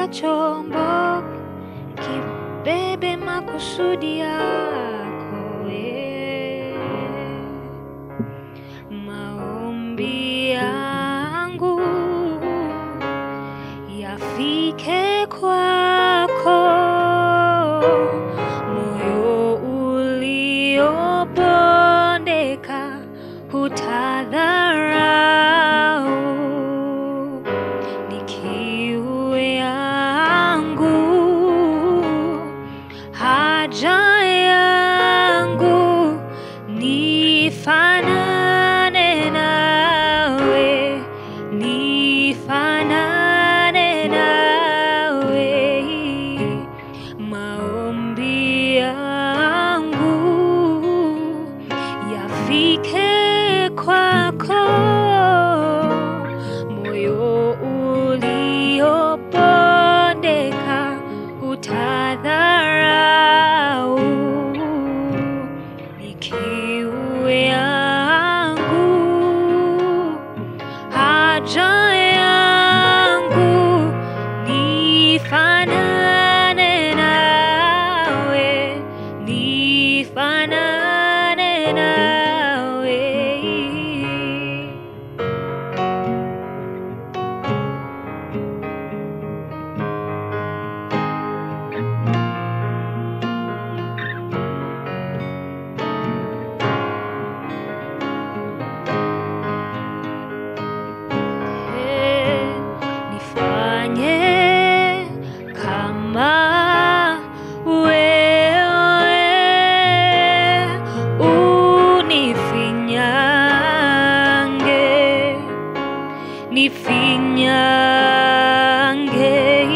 kila chombo kibebe makusudi yako eh. Maombi yangu yafike kwako, moyo uliobondeka hutadharau, ni kiu yangu, haja yangu nifanane nawe, nifanane nawe, maombi yangu yafike kwako, moyo uliobondeka utadharau, ni kiu yangu, haja yangu nifanane nawe, nifanane nawe. nifanye kama wewe unifinyange nifinyange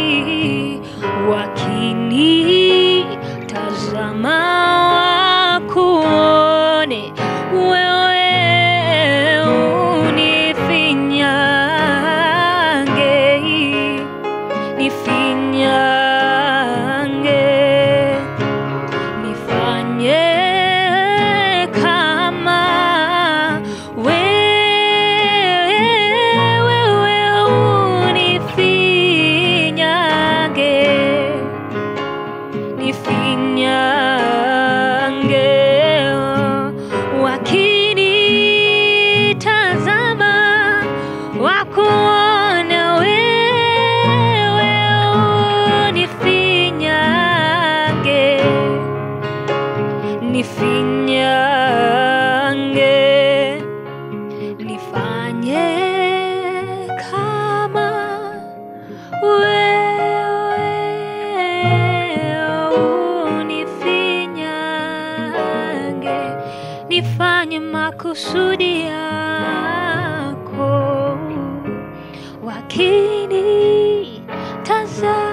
wakini tazama wakuone wewe unifinyange nifinyange nifanye kama wewe unifinyange nifinyange wakinitazama wakuona wewe unifinyange nifinyange nifanye kama wewe unifinyange nifanye makusudi yako wakini tazama